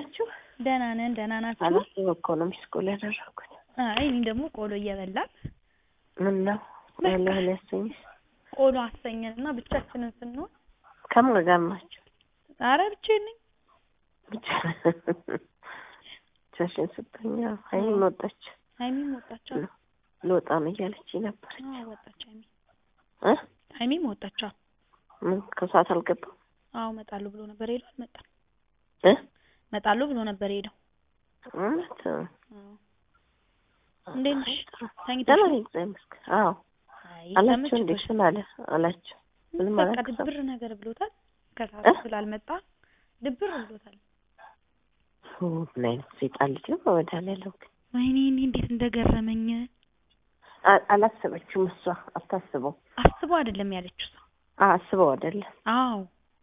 ናችሁ? ደህና ነን። ደህና ናችሁ? አላስብ እኮ ነው ሚስ ኮል ያደረኩት። አይ እኔ ደግሞ ቆሎ እየበላን ምን ነው በቃ። ያለህን ያሰኝሽ? ቆሎ አሰኘን እና ብቻችንን ስንሆን ከማን ጋር ናችሁ? አረ ብቻዬን ነኝ። ብቻ ብቻሽን ስተኛ ሀይሚም ወጣች። ሀይሚም ወጣቻ። ልወጣ ነው እያለች ነበር አዎ ወጣች ሀይሚ እ እ ሀይሚም ወጣቻ። ምን ከሰዓት አልገባም አዎ እመጣለሁ ብሎ ነበር ሄዶ አልመጣም። እ እመጣለሁ ብሎ ነበር ሄደው። እውነት አዎ እንዴት ነሽ? ተኝተሽ ደህና ነው? ነኝ እግዚአብሔር ይመስገን። አዎ አይ አላቸው እንዴ ተመችቶሽ? ምን አለ አላቸው ምንም በቃ አላልኩም። ድብር ነገር ብሎታል። እ? ከሰዓት ስላልመጣ ድብር ብሎታል። ኦ፣ ምን አይነት ሰይጣን ልጅ ነው በመድኃኒዓለም ግን ወይኔ እኔ እንዴት እንደገረመኝ አ- አላሰበችውም እሷ አታስበው አስበው አይደለም ያለችው እሷ። አ- አስበው አይደለም አዎ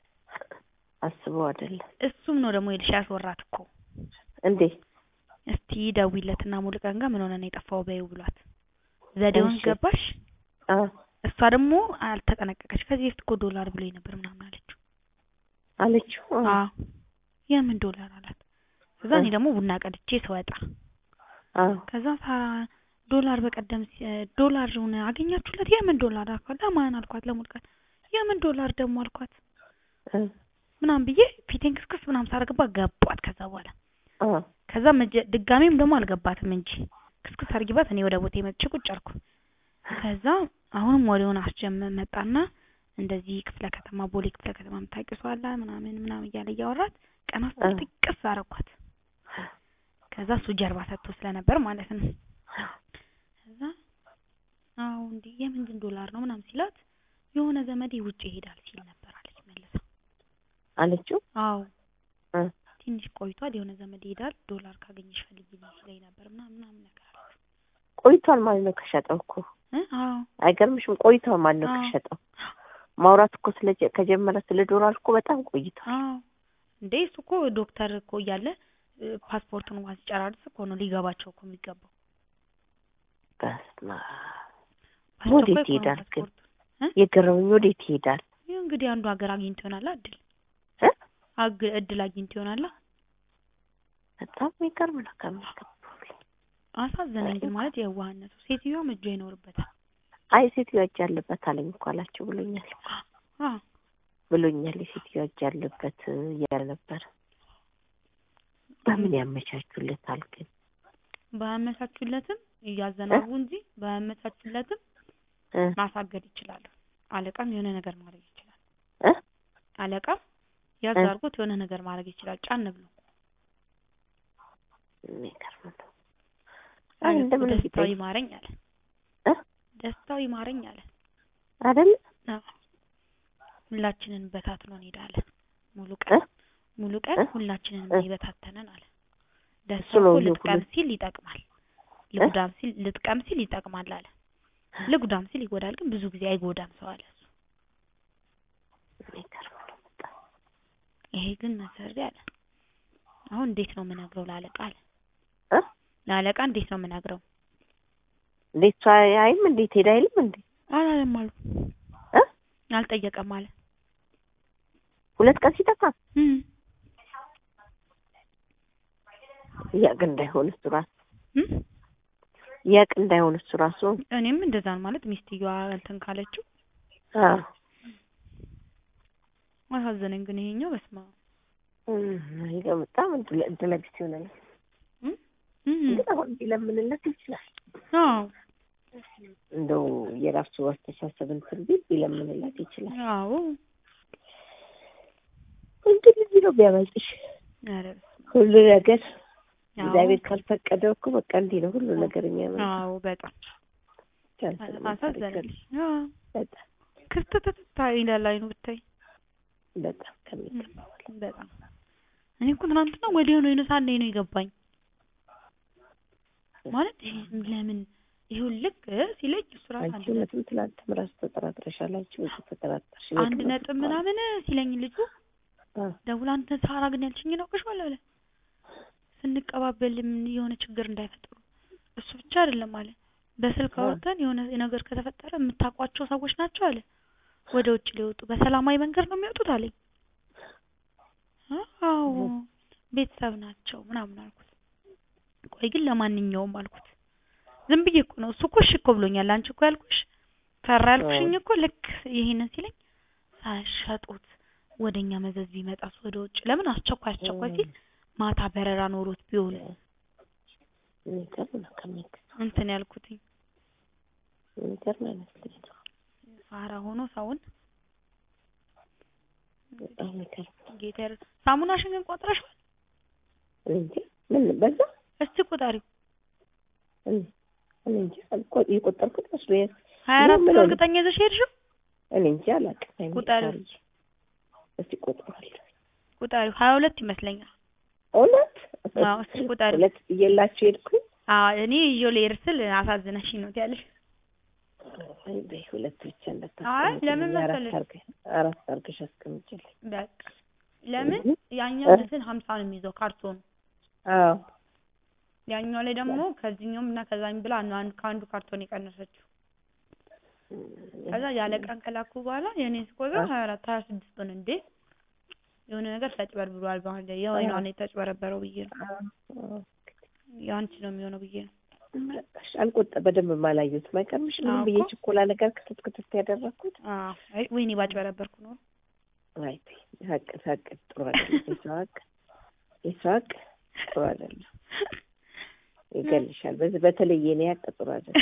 አስበው አይደለም እሱም ነው ደግሞ የልሽ ያስወራት እኮ እንዴ እስቲ ደውይለትና ሙሉቀን ጋር ምን ሆነ ነው የጠፋው በይው ብሏት ዘዴውን እሺ። ገባሽ አ እሷ ደግሞ አልተጠነቀቀች ከዚህ በፊት እኮ ዶላር ብሎኝ ነበር ምናምን አለችው አለችው አ አዎ የምን ዶላር አላት ከዛ እኔ እ። ደግሞ ቡና ቀድቼ ስወጣ አ ከዛ ሳራ ዶላር በቀደም ሲ- ዶላሩን አገኛችሁለት የምን ዶላር አልኳት ለማን አልኳት ለሙሉቀን የምን ዶላር ደግሞ አልኳት እ ምናምን ብዬ ፊቴን ክስክስ ምናምን ሳረግባ ገቧት ከዛ በኋላ አ ከዛ መጀ- ድጋሜም ደግሞ አልገባትም እንጂ ክስክስ አርጊባት እኔ ወደ ቦቴ መጥቼ ቁጭ አልኩ። ከዛ አሁንም ወሬውን አስጀመ መጣና እንደዚህ ክፍለ ከተማ ቦሌ ክፍለ ከተማ የምታውቂው ሰው አለ ምናምን ምናምን እያለ እያወራት ቀና ስትል እ። ጥቅስ አረኳት። ከዛ እሱ ጀርባ ሰጥቶ ስለነበር ማለት ነው። ከዛ አዎ እንዴ የምንድን ዶላር ነው ምናምን ሲላት የሆነ ዘመዴ ውጭ ይሄዳል ሲል ነበር አለች መልሳ። አለችው አዎ እ ትንሽ ቆይቷል የሆነ ዘመድ ይሄዳል ዶላር ካገኘሽ ፈልጊልኝ ሲለኝ ነበር ምናምን ምናምን ነገር አለች። ቆይቷል ማለት ነው ከሸጠው እኮ እ አዎ አይገርምሽም? ቆይቷል ማለት ነው አዎ። ከሸጠው ማውራት እኮ ስለ ከጀመረ ስለ ዶላር እኮ በጣም ቆይቷል። አዎ እንዴ እሱ እኮ ዶክተር እኮ እያለ እ፣ ፓስፖርቱን እንኳን ሲጨራርስ እኮ ነው ሊገባቸው እኮ የሚገባው። በስመ አብ አስቸኳይ ወዴት እኮ ነው ይሄዳል ግን? ፓስፖርቱ። የገረመኝ ወዴት ይሄዳል? ይህ እንግዲህ አንዱ ሀገር አግኝቶ ይሆናል እድል እ? አግ እድል አግኝቶ ይሆናል። በጣም የሚገርም ነው ከሚገባው በላይ። አሳዘነኝ ግን ማለት የዋህነቱ ሴትዮዋም እጇ ይኖርበታል። አይ ሴትዮዋ እጅ አለበት አለኝ እኮ አላቸው ብሎኛል አዎ ብሎኛል። የሴትዮዋ እጅ አለበት እያለ ነበር። በምን ያመቻቹለታል ግን? ባያመቻቹለትም እያዘናጉ እንጂ ባያመቻቹለትም እ ማሳገድ ይችላሉ። አለቃም የሆነ ነገር ማድረግ ይችላል። እ አለቃም ያዝ እ? አድርጎት የሆነ ነገር ማድረግ ይችላል። ጫን ብሎ የሚገርም ነው። አይ አለ እኮ እንደምን ደስታው ቢጠይቅ ይማረኝ አለ። እ ደስታው ይማረኝ አለ። አይደል አዎ ሁላችንን በታትኖ እንሄዳለን። ሙሉ እ ቀን ሙሉ ቀን እ? ሁላችንን እ? ይበታተነን አለ። እሱ ደስታው ነው እኮ ይሄ ልጥቀም ሁሉ- ሲል ይጠቅማል፣ ልጉዳም ሲል ልጥቀም ሲል ይጠቅማል አለ። ልጉዳም ሲል ይጎዳል፣ ግን ብዙ ጊዜ አይጎዳም ሰው አለ እሱ። የሚገርም ነው በጣም። ይሄ ግን መሰሪ አለ። አሁን እንዴት ነው የምነግረው ለአለቃ አለ። እ ለአለቃ እንዴት ነው የምነግረው? እንዴት እሷ አይም እንዴት ሄዳ አይልም እንዴ አላለም አሉ እ አልጠየቀም አለ። ሁለት ቀን ሲጠፋ እም ያቅ እንዳይሆን እሱ ራሱ እም ያቅ እንዳይሆን እሱ ራሱ እኔም እንደዛ ነው ማለት ሚስትየዋ እንትን ካለችው አዎ አሳዘነኝ። ግን ይሄኛው በስማ እም፣ ይሄ በጣም እድለ እድለ ቢስ ይሆናል። ግን አሁን ቢለምንለት ይችላል። አዎ እንደው የራሱ አስተሳሰብ እንትን ቢል ቢለምንለት ይችላል። አዎ እንግዲህ እዚህ ነው ቢያመልጥሽ ኧረ ሁሉ ነገር አዎ እግዚአብሔር ካልፈቀደው እኮ በቃ እንዲህ ነው ሁሉ ነገር የሚያመልጥ አዎ በጣም አሳዘነኝ። አዎ በጣም ክፍተት ይላል አይኑ ብታይ በጣም ከሚገባው በላይ በጣም እኔ እኮ ትናንትና ወዲያው ነው የነሳን ነው የገባኝ ማለት ይሄ ለምን ይሁን ልክ ሲለኝ እሱ ራሱ አንቺ አንድ ነጥብ እውነትም ትላንትም ራሱ ተጠራጥረሻል። አንቺ ብዙ ተጠራጠርሽ። አንድ ነጥብ ምናምን ሲለኝ ልጁ አ ደውላ አንተ ሳራ ግን ያልሽኝ ነው አውቀሽዋል አለ ስንቀባበልም የሆነ ችግር እንዳይፈጥሩ እሱ ብቻ አይደለም አለ በስልክ አ አውርተን የሆነ ነገር ከተፈጠረ የምታውቋቸው ሰዎች ናቸው አለ ወደ ውጭ ሊወጡ በሰላማዊ መንገድ ነው የሚወጡት አለኝ። አዎ ቤተሰብ ናቸው ምናምን አልኩት። ቆይ ግን ለማንኛውም አልኩት ዝም ብዬ እኮ ነው እሱ እኮ እሺ እኮ ብሎኛል። አንቺ እኮ ያልኩሽ ፈራ ያልኩሽኝ እኮ ልክ ይሄንን ሲለኝ ሳያሻጡት ወደኛ መዘዝ ቢመጣስ ወደ ውጭ ለምን አስቸኳይ አስቸኳይ ሲል ማታ በረራ ኖሮት ቢሆን የሚገርም ነው ከሚገርም እንትን ያልኩትኝ የሚገርም አይነት ልጅ ነው። ፋራ ሆኖ ሰውን በጣም የሚገርም ጌታ ይር- ሳሙናሽን ግን ቆጥረሽዋል? እኔ እንጃ ምን በዛ እስቲ ቁጠሪው። እኔ እኔ እንጃ እኮ የቆጠርኩት መስሎኝ ሀያ አራት ምን ነው ሆነ? እርግጠኛ ይዘሽ ሄድሽው? እኔ እንጃ አላውቅም። አይኔ ቁጠሪው። ሳርዬ፣ እስቲ ቆጥሯለሁ። ቁጠሪው ሀያ ሁለት ይመስለኛል። እውነት አዎ እስቲ ቁጠሪው። ሁለት ብዬላችሁ ሄድኩኝ። አዎ እኔ ይዤው ልሄድ ስል አሳዝነሽኝ ነው ትያለሽ። አይ በይ ሁለት ብቻ አይ እንዳታስቀምጪልኝ፣ ለምን አራት መሰለሽ? አድርገሽ አራት አድርገሽ አስቀምጪልኝ። በቃ ለምን እህ? ያኛው እንትን ሀምሳ ነው የሚይዘው ካርቶኑ አዎ ያኛው ላይ ደግሞ ከዚህኛውም እና ከዛኝ ብላ ነው አንዱ ከአንዱ ካርቶን የቀነሰችው። ከዛ ያለ ቀን ከላኩ በኋላ የኔ ስቆጥር ሀያ አራት ሀያ ስድስት ሆነ። እንዴ የሆነ ነገር ተጭበርብሯል። ባህል ላይ የወይኗ ነው የተጭበረበረው ብዬ ነው አዎ። የአንቺ ነው የሚሆነው ብዬ ነው። በቃሽ፣ አልቆጠ በደንብ ማላየሁት አይቀርምሽም። ዝም አዎ ብዬ እኮ። ችኮላ ነገር ክትት ክትት ያደረኩት። አዎ አይ ወይኔ ባጭበረበርኩ ነው። አይ ተይ፣ ሀቅ ሀቅ ጥሩ አይደለም። የሰው ሀቅ የሰው ሀቅ ጥሩ አይደለም፣ ይገልሻል። በዚህ በተለይ የኔ ሀቅ ጥሩ አይደለም፣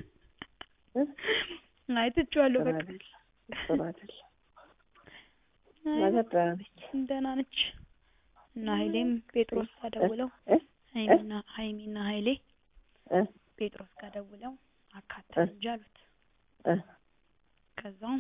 አይ ትቼዋለሁ ጥሩ በቃ አይደለም፣ ጥሩ አይደለም። አይ ማለት ደህና ነች። ደህና ነች። እና ሀይሌም ጴጥሮስ ጋር ደውለው እ? ሀይሚና ሀይሚና ሀይሌ እ? ጴጥሮስ ጋር ደውለው አካተን እ? እንጂ አሉት። እ? ከዛው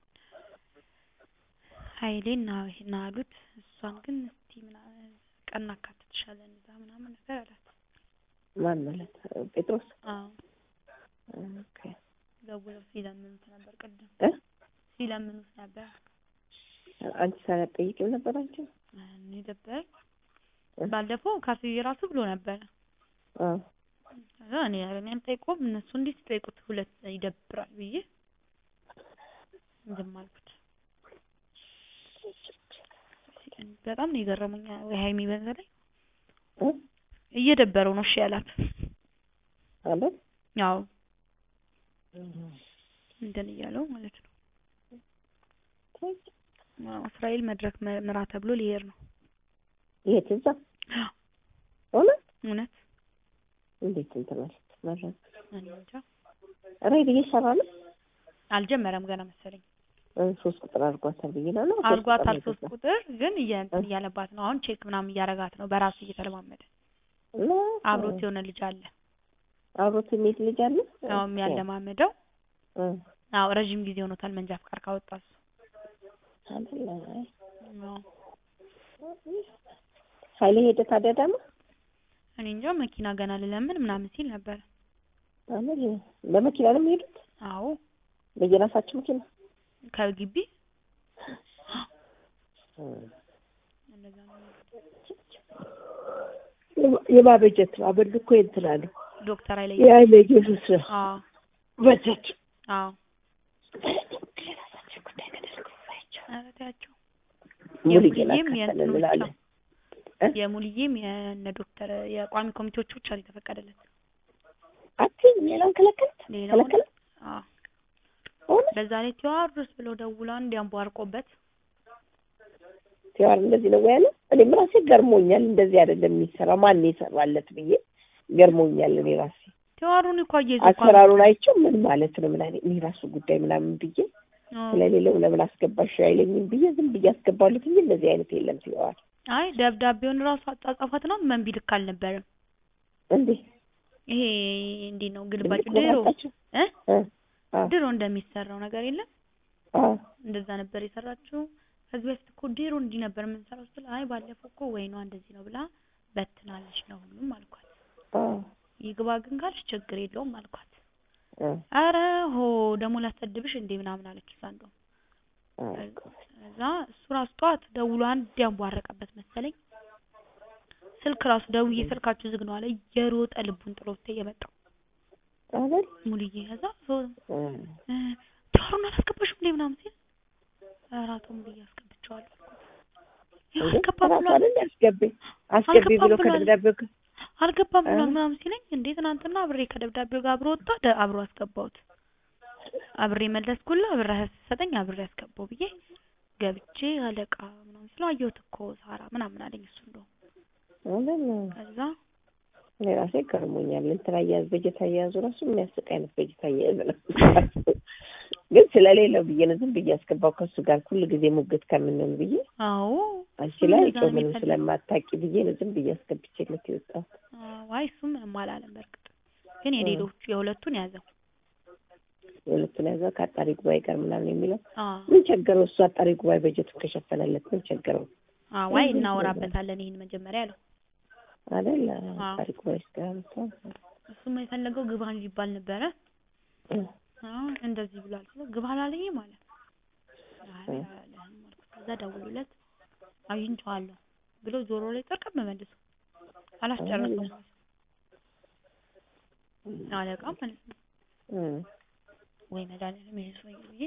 ሀይሌ እና እና አሉት እሷን ግን እስቲ ምናምን ቀን እናካትትሻለን እዛ ምናምን ነገር አላት። ማን ማለት ጴጥሮስ? አዎ ኦኬ ደውለው ሲለምኑት ነበር ቅድም እ? ሲለምኑት ነበር። አንቺ ሳትጠይቂው ነበር አንቺ? እኔ ደበረኝ። እ? ባለፈው ካስዬ ራሱ ብሎ ነበረ። አዎ ከዛ እኔ ኧረ እኔ አልጠይቀውም እነሱ እንዲህ ሲጠይቁት ሁለት ይደብራል ብዬ ዝም አልኩት። በጣም ነው የገረሙኝ። ወይ ሀይሚ በተለይ እ? እየደበረው ነው እሺ ያላት። አለ ያው እንትን እያለው ማለት ነው። አዎ እስራኤል መድረክ መ- ምራ ተብሎ ሊሄድ ነው። የት እዛ? እውነት እውነት እንዴት እንትን አለች ማለት እኔ እንጃ ሬድ እየሰራ ነው። አልጀመረም ገና መሰለኝ። እ፣ ሶስት ቁጥር አድርጓታል ብዬ ነው ነው ሶስት አርጓታል ቁጥር ሶስት ነው ቁጥር ግን እየ- እንትን እያለባት ነው። አሁን ቼክ ምናምን እያረጋት ነው በራሱ እየተለማመደ እና አብሮት የሆነ ልጅ አለ አብሮት የሚሄድ ልጅ አለ። ያው የሚያለማምደው እ፣ አዎ ረዥም ጊዜ ሆኖታል መንጃ ፍቃድ ካወጣ እሱ አይደለ? አይ፣ አዎ ኃይሌ ሄደ ታዲያ ደግሞ እኔ እንጃ መኪና ገና ልለምን ምናምን ሲል ነበር። አይደል? በመኪና ነው የሚሄዱት አዎ በየራሳቸው መኪና ከግቢ እ፣ እንደዛ ነው የሚሄዱት። የማበጀት ነው አበል እኮ እንትን አለ ዶክተር ኃይለ የኃይሌ ኢየሱስ ነው አዎ በጀት አዎ የራሳቸው ጉዳይ ተደርገውባቸው ኧረ ተያቸው። ሙሉጌን የሙሉዬም አካተልን የእንትኑ ብቻ እንላለን። እ? የሙሉዬም የእነ ዶክተር የቋሚ ኮሚቴዎቹ ብቻ ነው የተፈቀደለት። አትይም ሌላውን ከለከለት ሌላው ከለከለ አዎ እውነት በዛ ላይ ቴዎድሮስ ብለው ደውላ እንዲያንቧርቆበት ሲዋር እንደዚህ ነው ያለ። እኔም ራሴ ገርሞኛል። እንደዚህ አይደለም የሚሰራ ማን የሰራለት ብዬ ገርሞኛል። እኔ ራሴ ቴዎድሮን እኮ አየይዞ እኮ አሰራሩን አይቼው ምን ማለት ነው ምን አይነት እኔ ራሱ ጉዳይ ምናምን ብዬ አዎ። ስለሌለው ለምን አስገባሽ አይለኝም ብዬ ዝም ብዬ አስገባሉት እንጂ እንደዚህ አይነት የለም ሲዋር አይ ደብዳቤውን ራሱ አጻጻፋት ነው መንቢ ልክ አልነበረም። እንዴ ይሄ እንዴት ነው ግልባጭ ትልቅ ድሮ መጣችሁ እ እ አ ድሮ እንደሚሰራው ነገር የለም አ እንደዛ ነበር የሰራችው። ከዚህ በፊት እኮ ድሮ እንዲህ ነበር የምንሰራው ስትል አይ ባለፈው እኮ ወይኗ እንደዚህ ነው ብላ በትናለች ነው ሁሉም አልኳት። አ ይግባ ግን ካልሽ ችግር የለውም አልኳት። አ አረ ሆ ደግሞ ላሰድብሽ እንዴ ምናምን አለች እሷ እንደውም አ እዛ እሱ ራሱ ጠዋት ደውሎ አንድ ያንቧረቀበት መሰለኝ ስልክ ራሱ ደውዬ ስልካችሁ ዝግ ነው አለ እየሮጠ ልቡን ጥሎ ወጥቶ የመጣው አይደል ሙሉዬ ከዛ ሶ እ እ ዶሮን አላስገባሽም እንዴ ምናምን ሲል ኧረ አቶ ሙሉዬ አስገብቼዋለሁ አልኩት። ያው እንዴ አልገባም ራሱ ብሏል አይደል አስገቢ አስገቢ ብሎ አልገባም ብሏል። ከደብዳቤው ጋር አልገባም ብሏል እ? ምናምን ሲለኝ እንዴ ትናንትና አብሬ ከደብዳቤው ጋር አብሮ ወጣ ደ- አብሮ አስገባሁት አብሬ መለስኩላ ብር ሰጠኝ አብሬ አስገባው ብዬ ገብቼ አለቃ ምናምን ስለው አየሁት እኮ ሳራ ምናምን አለኝ እሱ እንደው አይደል ከዛ እኔ ራሴ ገርሞኛል። እንትን አያያዝ በጀት አያያዙ ራሱ የሚያስቅ አይነት በጀት አያያዝ ነው። ግን ስለሌለው ብዬ ነው ዝም ብዬ አስገባው ከእሱ ጋር ሁሉ ጊዜ ሙግት ከምንሆን ብዬ አዎ አንቺ እሱም ላይ እንደዛ ነው ጮህ ምንም የሚፈልገው። ስለማታውቂ ብዬ ነው ዝም ብዬ አስገብቼለት የወጣሁት። አዎ፣ አይ እሱ ምንም አላለም በእርግጥ ግን የሌሎቹ የሁለቱን ያዘው የሁለቱን ያዘው ከአጣሪ ጉባኤ ጋር ምናምን የሚለው አዎ ምን ቸገረው? እሱ አጣሪ ጉባኤ በጀቱ ከሸፈነለት ምን ቸገረው? አዎ አይ እናወራበታለን ይሄን መጀመሪያ አለው አይደል አዎ። አጣሪ ጉባኤ ጋር እሱም የፈለገው ግባ እንዲባል ነበረ አዎ እንደዚህ ብሏል ስለው ግባ አላለኝም ማለት አይ አላለህም አልኩት ከዛ ደውሎለት አግኝቼዋለሁ ብሎ ጆሮ ላይ ጠርቀም መልሶ አላስጨረሰውም አለቃ ማለት ነው ወይ መድኃኒዓለም ይሄ ሰውዬ ብዬ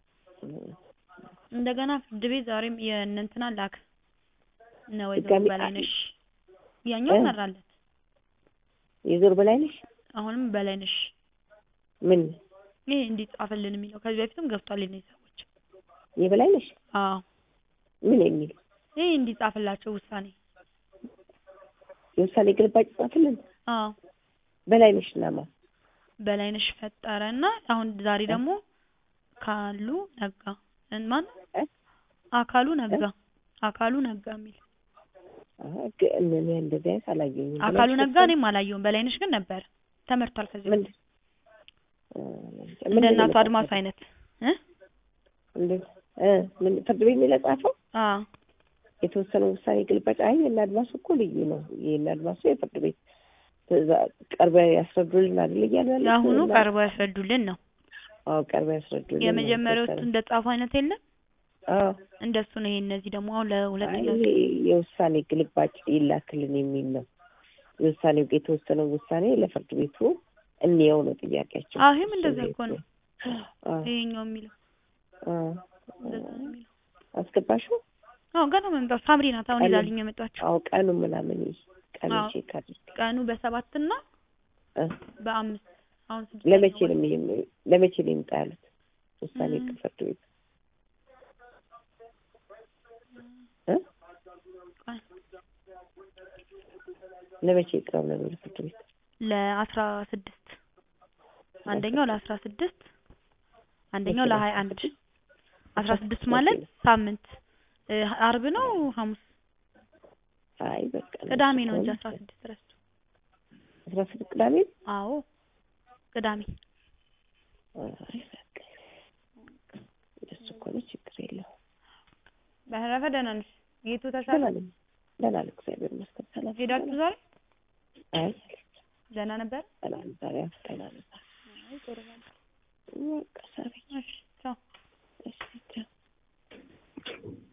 እንደገና ፍርድ ቤት ዛሬም የእነ እንትና ላክ እነ ወይዘሮ ድጋሚ በላይነሽ ያኛው እ? መራለት የዞር በላይ ነሽ አሁንም በላይነሽ ምን ይሄ እንዲጻፍልን የሚለው ከዚህ በፊትም ገብቷል የእነዚህ ሰዎች የበላይ ነሽ አዎ ምን የሚል ይሄ እንዲጻፍላቸው ውሳኔ የውሳኔ ግልባጭ ጻፍልን አዎ በላይ ነሽ ናማ በላይነሽ ፈጠረ እና አሁን ዛሬ ደግሞ ካሉ ነጋ እን- ማን እ? አካሉ ነጋ አካሉ ነጋ የሚል እኔ እንደዚህ አይነት አላየሁኝም። አካሉ ብለሽ ነጋ እኔም አላየሁም በላይነሽ ግን ነበር ተመርቷል ከዚህ ምን በፊት እ፣ እንደ ምንድን ነው እናቱ የጻፈው? አድማሱ አይነት እ እንደ- እ፣ ምን ፍርድ ቤት ነው የጻፈው? አዎ የተወሰነው ውሳኔ ግልባጭ። አይ የእነ አድማሱ እኮ ልዩ ነው። የእነ አድማሱ የፍርድ ቤት ትዕዛዝ ቀርበው ያስረዱልን አይደል እያሉ ያሉት? የአሁኑ እና- ቀርበው ያስረዱልን ነው አዎ ቀርበው ያስረዱልን ነው የመጀመሪያዎቹ የተወሰነው። እንደ ጻፉ አይነት የለም አዎ እንደሱ ነው ይሄ እነዚህ ደግሞ አሁን አይ ለሁለተኛ ይሄ የውሳኔ ግልባጭ ይላክልን የሚል ነው። የውሳኔው የተወሰነው ውሳኔ ለፍርድ ቤቱ እንየው ነው ጥያቄያቸው። አዎ ይሄም እንደዛ እኮ ነው አዎ ይሄኛው የሚለው አዎ እንደዛ ነው የሚለው አስገባሽው? አዎ ገና መምጣት ሳምሪ ናት አሁን ቀኑ- ይዛልኝ የመጣችው አዎ ቀኑ ምናምን ይሄ ቀኑ አዎ። ቼክ አድርግ። ቀኑ በሰባት እና እ፣ በአምስት አሁን ስድስት ለመቼ ነው የሚ- ለመቼ ነው ይምጣ ያሉት ውሳኔ እም። ፍርድ ቤት እ? ለመቼ ይቅረብ ነው የሚለው ፍርድ ቤት? ለአስራ ስድስት አንደኛው ለአስራ ስድስት አንደኛው ለሀያ አንድ አስራ ስድስት ማለት ሳምንት እ፣ አርብ ነው ሐሙስ አይ በቃ ቅዳሜ ነው እንጂ አስራ ስድስት ረስቶ አስራ ስድስት ቅዳሜ አዎ ቅዳሜ አይ በቃ እንደሱ ከሆነ ችግር የለውም። በተረፈ ደህና ነሽ ጌቱ ተሻለ ደህና ነኝ ደህና ነኝ እግዚአብሔር ይመስገን። ሰላም ሄዳችሁ ዛሬ አይ ደህና ነበር ሰላም ዛሬ ደህና ነኝ። አይ ጥሩ ነው በቃ ሰሪ እሺ ቻው እሺ ቻው